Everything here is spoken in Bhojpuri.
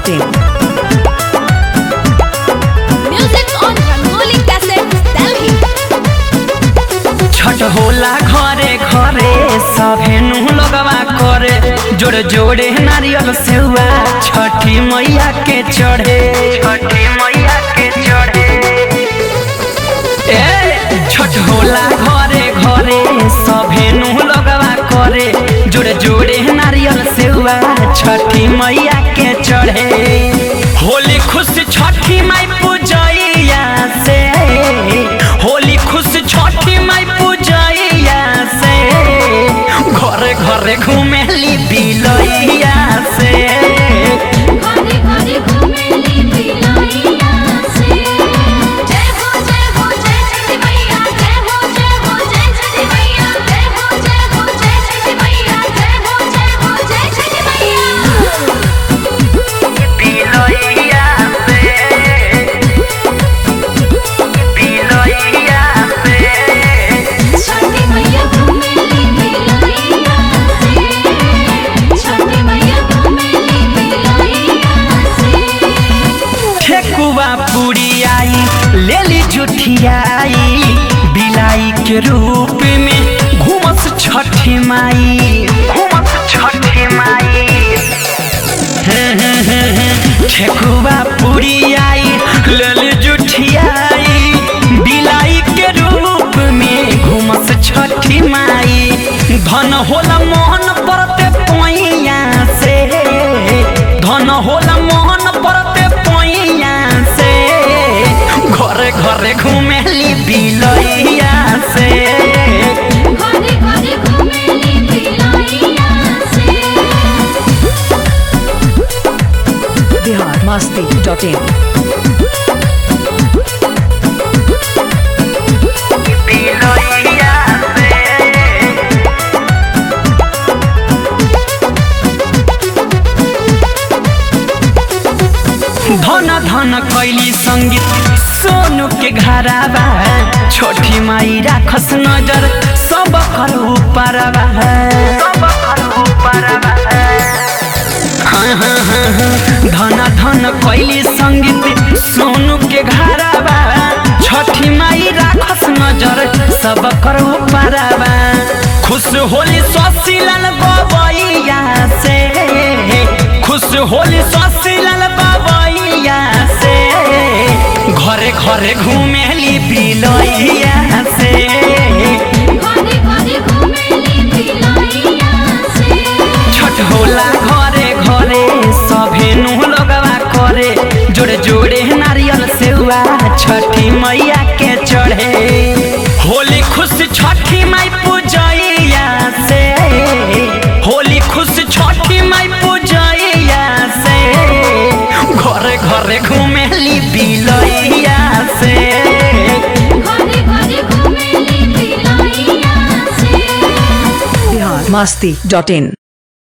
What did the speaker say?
biharmasti.in Music on Rangoli Cassette, Delhi. Chhath होला घरे घरे सभेनु लगवा करे जोड़े जोड़े नारियल सेवा छठी मैया के चढ़े छठी मैया के चढ़े ए छठ होला घरे घरे सभेनु लगवा करे जोड़े जोड़े नारियल सेवा छठी मैया के चढ़े होली खुश छठी माई पूजैया से होली खुश छठी माई पूजैया से घरे घरे घुमेली बिलैया से घरे घरे घुमेली बिलैया से। जय हो जय हो जय छठी मैया जय हो जय हो जय छठी मैया जय हो जय हो जय छठी मैया जय हो जय हो जय छठी मैया बिलैया से बिलैया से छठी मैया घुमेली बिलैया से। छठी मैया घुमेली बिलैया से। ठेकुआ पूरी आई लेली जुठियाई बिलाई के रूप में घूमस छठी माई घूमस छठी माई ठेकुआ पूरी आई लेली जुठियाई बिलाई के रूप में घूमस छठी माई धन होला मोहन परते पोइया से धन होला मोहन परते पोइया से घरे घरे घुमेली बिलैया से घरे घरे घुमेली बिलैया से। biharmasti.in बिलैया से धन धन कैली संगीत सोनू के घराबा छोटी माई राखस नजर सब कर ऊपरबा सब कर ऊपरबा हाँ, हाँ, हाँ, हाँ। धन धन कैली संगीत सोनू के घराबा छठी माई राखस नजर सब कर ऊपरबा खुश होली ससीलाल बबैया से खुश होली ससीलाल बबैया से घरे घरे घुमेली बिलैया से घरे घरे घुमेली बिलैया से। छठ होला घरे घरे सभेनु लगवा करे जोड़े जोड़े नारियल सेवा छठी मैया के चढ़े होली खुश छठी माई पूजैया से होली खुश छठी माई पूजैया से घरे घरे घुमेली बिलैया से घरे घरे घुमेली बिलैया से। biharmasti.in